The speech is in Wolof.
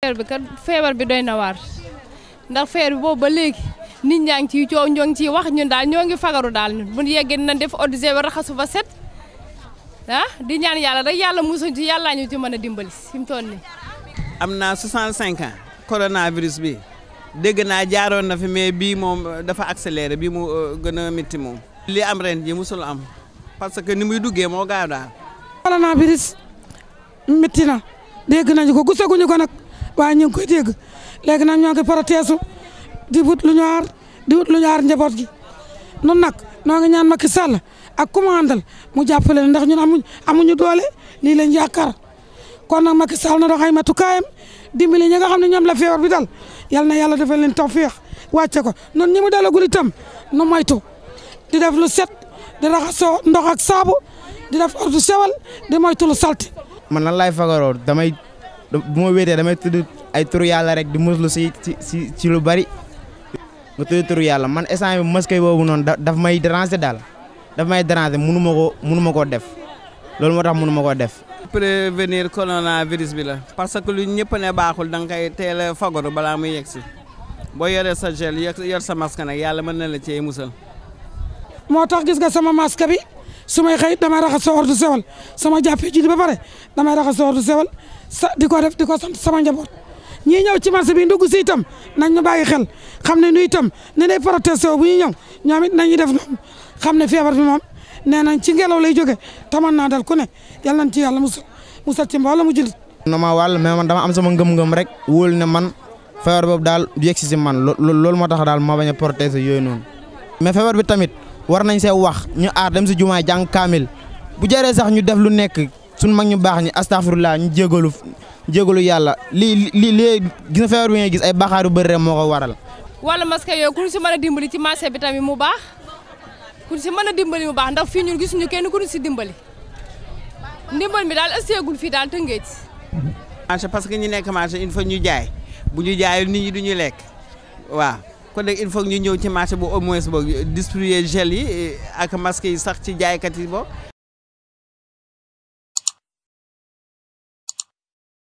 affaire bi kat feebar bi doy na waar ndax feebar bi boobu ba léegi nit ñaa ngi ciy coow ñoo ngi ciy wax ñun daal ñoo ngi fagaru daal ñun bu ñu yeggee nañ def eau de javel raxasu ba set ah di ñaan yàlla rek yàlla musuñ ci yàllaa ñu ci mën a dimbali fi mu toll nii. am naa 65 ans coronavirus bi dégg naa jaaroon na fi mais bii moom dafa accéléré bii mu gën a métti moom. li am ren ji musul am parce que ni muy duggee moo gaaw daal. coronavirus métti na dégg nañu ko gisaguñu ko nag waaye ñu ngi koy dégg léegi nag ñoo ngi protésu di wut lu ñu aar di wut lu ñu aar njaboot gi nun nag noo ngi ñaan Macky Sall ak ku mu àndal mu jàppale ndax ñun amuñ amuñu doole lii lañ yaakaar kon nag Macky Sall na dox ay matukaayam dimbali ñi nga xam ne ñoom la feebar bi dal yal na yàlla defal leen tawféex wàcce ko noonu ñi mu dalagul itam nu moytu di def lu set di raxasoo ndox ak saabu di def ordre sewal di moytu lu salti man nan laay fagaroo damay bu ma wéetee damay tudd ay turu yàlla rek di muslu si si si ci lu bari nga tudd turu yàlla man instant bi masque boobu noonu daf may déranger daal daf may déranger mënu ma koo mënu ma koo def loolu moo tax mënu ma koo def. prévenir coronavirus bi la parce que lu ñëpp ne baaxul da nga koy teel a fagaru balaa muy yegg si boo yoree sa gel yor sa masque nag yàlla mën na la cee musal. moo tax gis nga sama masque bi su may xëy damay raxas sa ordre sewal sama jàppee ji ba pare damay raxas sa ordre sewal sa di ko def di ko sant sama njaboot ñii ñëw ci marché bi ndugg si itam nañ ñu bàyyi xel xam ne nu itam ne day protesté bu ñuy ñëw ñoom it nañuy def noonu xam ne feebar bi moom nee nañ ci ngelaw lay jóge taman naa dal ku ne yal nañ ci yàlla musal musal ci mbooloo mu jullit na ma wàll mais man dama am sama ngëm-ngëm rek wóolu ne man feebar boobu daal du yegg si si man loolu moo tax daal ma bañ a protesté yooyu noonu mais feebar bi tamit war nañ see wax ñu aar dem si jumaa jàng kaamil bu jëree sax ñu def lu nekk suñ mag ñu baax ñi astafurlah ñu jégalu jégalu yàlla lii lii lii gis na feebar bi ngay gis ay baaxaar yu bëri rek moo ko waral. wala masque yooyu ku ñu si mën a dimbali ci marché bi tamit mu baax ku ñu si mën a dimbali mu baax ndax fii ñun gisuñu kenn ku ñu si dimbali ndimbal mi daal ësseegul fii daal tëngeej. marché parce que ñi nekk marché il faut ñu jaay bu ñu jaayul nit ñi du ñu lekk waaw. kon nag il faut ñu ñëw ci marché bu au moins boog distribuer gel yi ak masque yi sax ci jaaykat yi bo